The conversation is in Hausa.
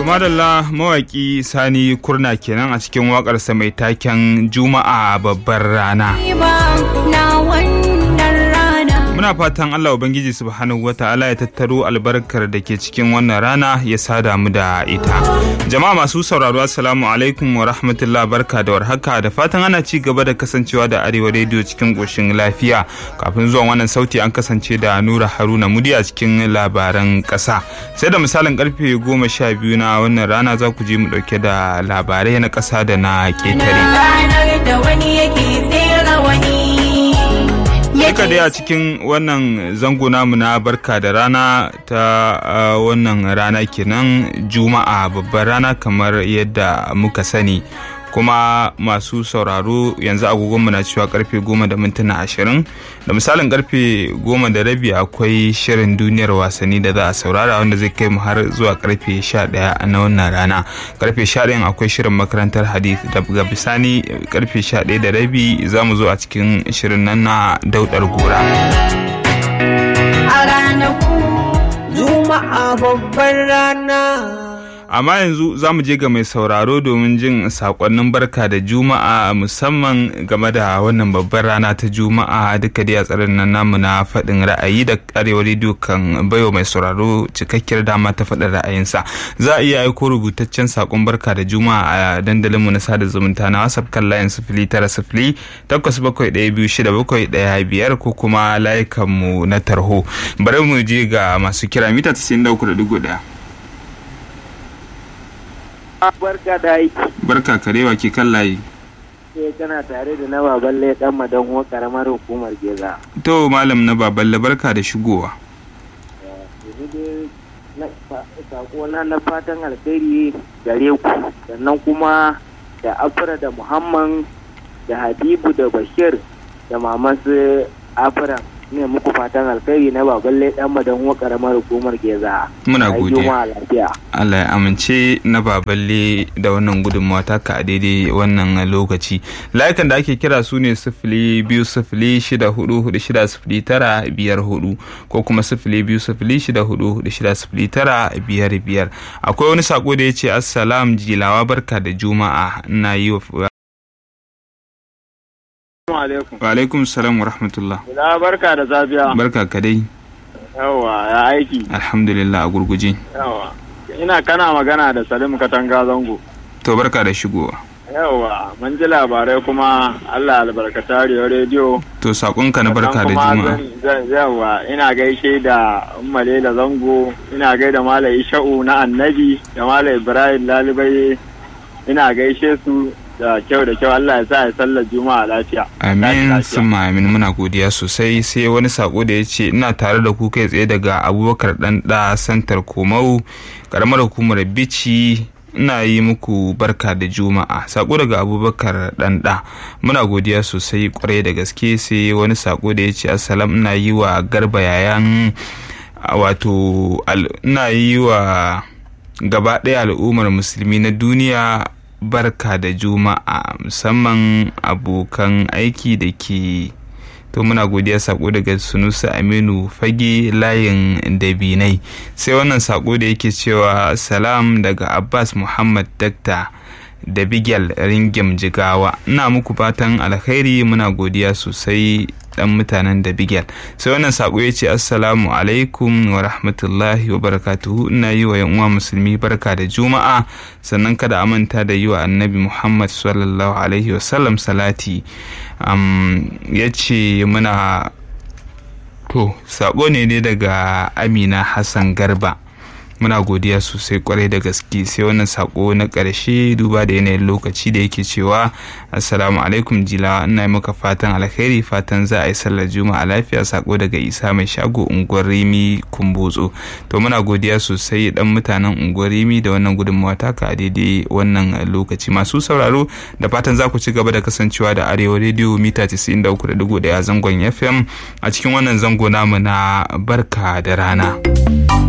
To madalla mawaki Sani Kurna kenan a cikin waƙarsa mai taken Juma'a babbar rana. Muna fatan Allah Ubangiji Subhanahu wa ta'ala ya tattaro albarkar da ke cikin wannan rana ya sada mu da ita. Jama'a masu sauraro Assalamu alaikum wa rahmatullah barka da warhaka da fatan ana ci gaba da kasancewa da Arewa rediyo cikin ƙoshin lafiya. Kafin zuwan wannan sauti an kasance da Nura Haruna Mudi a cikin labaran ƙasa. Sai da misalin karfe goma sha biyu na wannan rana za ku je mu ɗauke da labarai na ƙasa da na ƙetare. Duka dai a cikin wannan zango namu na barka da rana ta wannan rana kenan juma'a babbar rana kamar yadda muka sani kuma masu sauraro yanzu agogonmu na cewa karfe goma da mintuna ashirin da misalin karfe goma da rabi akwai shirin duniyar wasanni da za a saurara wanda zai kai mu har zuwa karfe sha daya na wannan rana karfe sha ɗayan akwai shirin makarantar hadith daga bisani karfe sha ɗaya da rabi za mu zo a cikin shirin nan na daudar gora a ranaku juma'a babbar rana amma yanzu za mu je ga mai sauraro domin jin sakonnin barka da juma'a musamman game da wannan babbar rana ta juma'a duka dai a tsarin nan namu na faɗin ra'ayi da arewa rediyo kan baiwa mai sauraro cikakkiyar dama ta faɗin ra'ayinsa za a iya aiko rubutaccen sakon barka da juma'a a dandalinmu na sada zumunta na whatsapp kan layin sifili tara sifili takwas bakwai ɗaya biyu shida bakwai ɗaya biyar ko kuma layukanmu na tarho bari mu je ga masu kira mita 93.1 barka da aiki. Barka karewa ke kan layi. Sai kana tare da na baballe dan madan karamar hukumar Geza. To malam na baballe barka da shigowa. Sako na na fatan alkhairi gare ku sannan kuma da Afra da Muhammad da Habibu da Bashir da mamansu Afra ne muku fatan alkhairi na baballe dan madan karamar hukumar Geza. Muna godiya. lafiya. Allah ya amince na baballe da wannan gudunmawa taka a daidai wannan lokaci. Layukan da ake kira su ne sifili biyu sifili shida hudu hudu shida sifili tara biyar hudu ko kuma sifili biyu sifili shida hudu hudu shida sifili tara biyar biyar. Akwai wani sako da ya ce assalam jilawa barka da juma'a na yi wa alaikum. Wa alaikum salam wa rahmatullah. Ina barka da safiya. Barka ka dai. Yawa ya aiki. Alhamdulillah a gurguje. Yawa. Ina kana magana da Salim Katanga Zango. To barka da shigowa. Yawa, mun ji labarai kuma Allah albarkata Riyo rediyo. To sakonka na barka da juma'a. Yawa, ina gaishe da Ummale da Zango, ina gaida Malam Isha'u na Annabi da Malam Ibrahim Lalibai. Ina gaishe su da kyau da kyau Allah ya sa ya sallar juma'a lafiya. Amin summa amin muna godiya sosai sai wani sako da ya ce ina tare da ku kai tsaye daga abubakar dan da santar komau karamar hukumar bici ina yi muku barka da juma'a sako daga abubakar dan da muna godiya sosai kwarai da gaske sai wani sako da ya ce assalam ina yi wa garba yayan wato ina yi wa gaba ɗaya al'ummar musulmi na duniya barka da juma'a musamman abokan aiki da ke to muna godiya sako daga sunusa aminu fage layin dabinai sai wannan sako da yake cewa salam daga abbas muhammad dakta da bigel ringim jigawa ina muku fatan alkhairi muna godiya sosai dan mutanen da bigel sai wannan sako ya ce assalamu alaikum wa rahmatullahi wa barakatuhu ina yi wa uwa musulmi barka da juma'a sannan kada a manta da yi wa annabi muhammad sallallahu alaihi wasallam salati ya ce muna to sako ne dai daga amina hassan garba muna godiya sosai kwarai da gaske sai wannan sako na ƙarshe duba da yanayin lokaci da yake cewa assalamu alaikum jila ina maka fatan alkhairi fatan za a yi sallar juma'a lafiya sako daga isa mai shago unguwar rimi kumbotso to muna godiya sosai dan mutanen unguwar rimi da wannan gudunmawa taka a daidai wannan lokaci masu sauraro da fatan za ku ci gaba da kasancewa da arewa rediyo mita 93.1 zangon fm a cikin wannan zango namu na barka da rana.